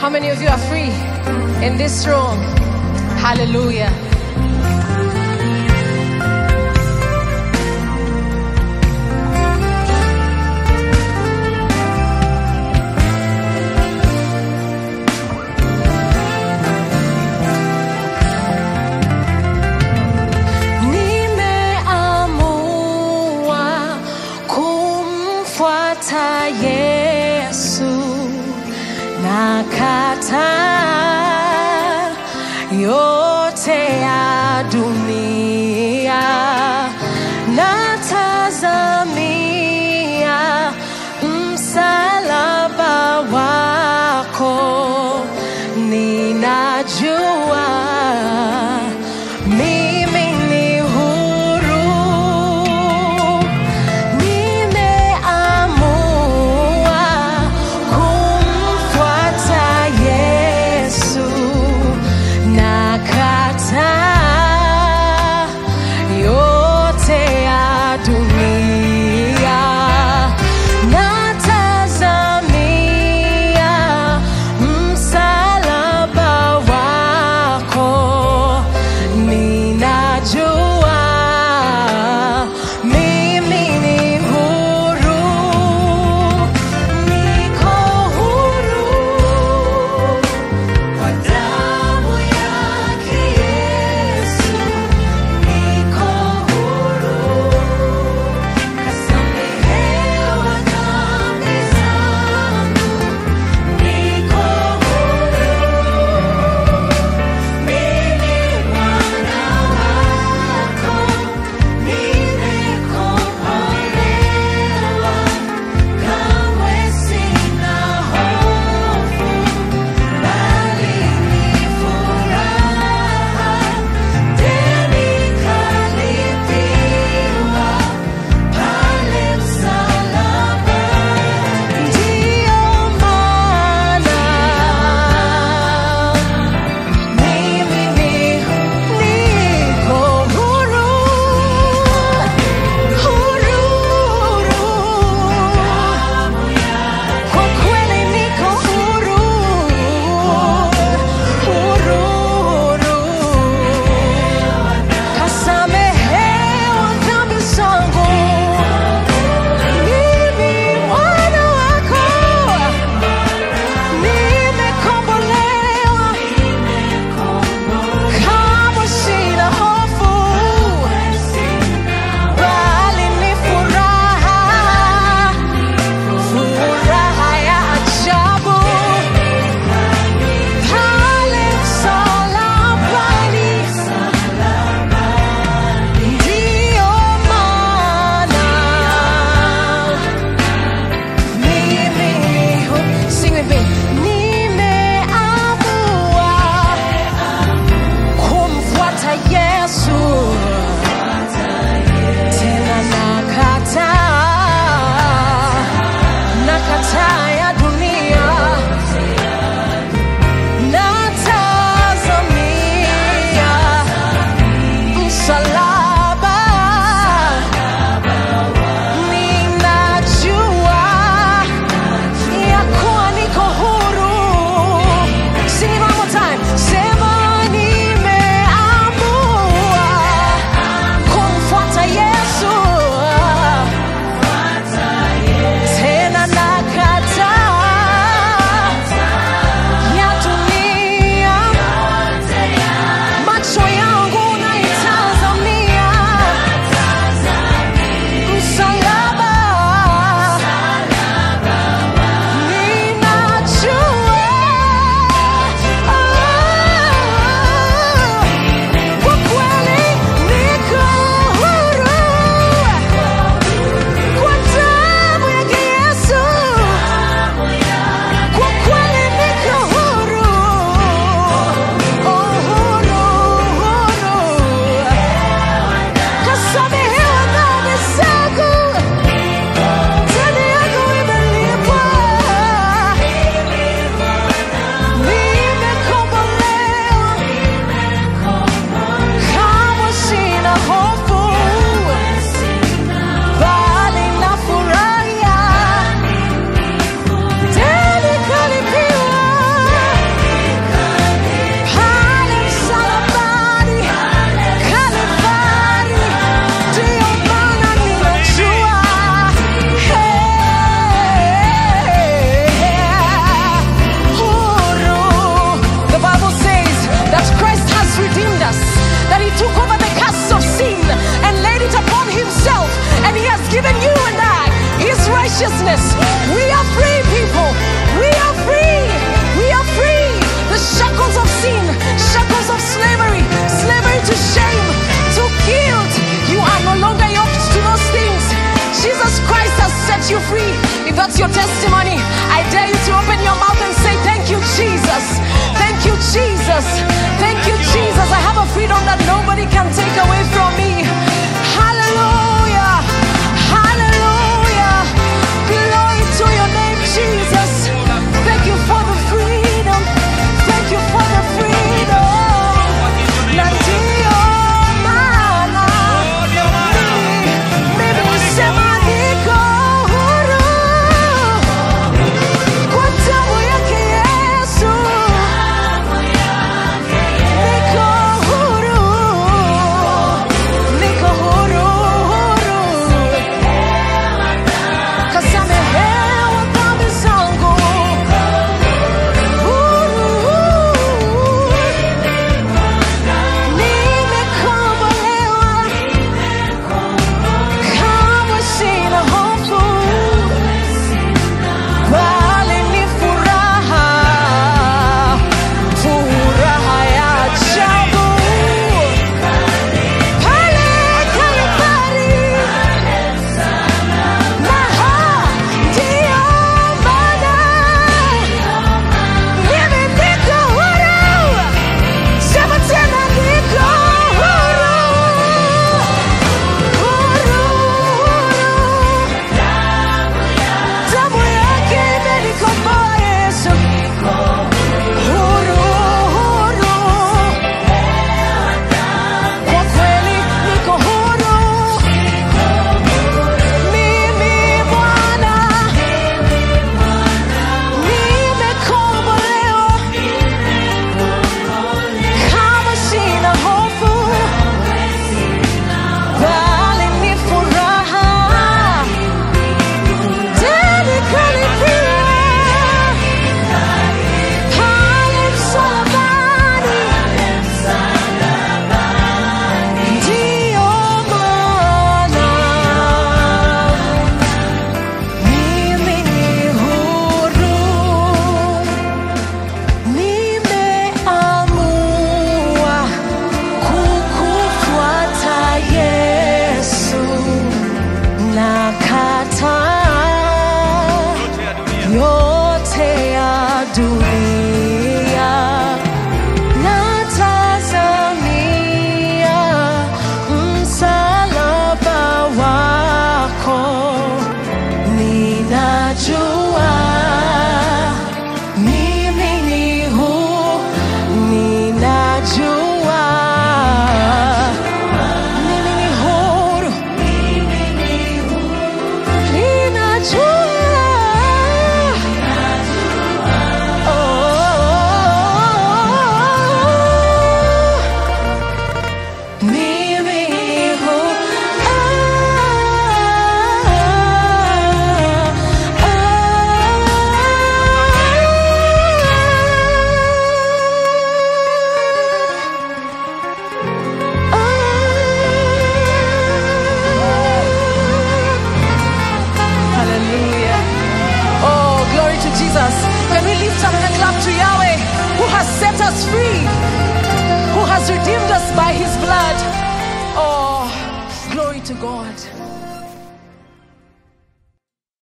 How many of you are free in this room? Hallelujah. Nimeamua kumfuata Yesu na kataa yote ya dunia natazamia msalaba wako ninajua mimi ni huru nimeamua kumfuata Yesu na kata freedom that nobody can take away from me. Hallelujah. Hallelujah. Glory to your name, Jesus. Thank you for the freedom. Thank you for the freedom. Na ndio maana mimi- mimi husema niko huru. Kwa damu yake Yesu. Niko huru. Niko huru, huru. Kasamehewa dhambi zangu. Huru. Nimekombolewa. Kamwe sina hofu. Bali ni furaha. Furaha ya ajabu. Pale Kalvari. Maha, ndiyo maana mimi niko huru. Sema tena niko huru. Huru, huru. Damu yake imenikomboa Yesu. Huru, huru. Kwa kweli niko huru. Mimi Bwana, nimekombolewa. Kama sina hofu, bali ni furaha. Tena kalipia pale msalabani. Ndiyo maana mimi ni huru. Nimeamua kukufuata Yesu, nakataa yote ya dunia, natazamia msalaba wako, ninajua mimi ni huru, ninajua mimi ni huru, ninajua oh, mimi ni huru. Hallelujah. Oh, glory to Jesus. Can we lift up and clap to Yahweh who has set us free, who has redeemed us by his blood? Oh, glory to God.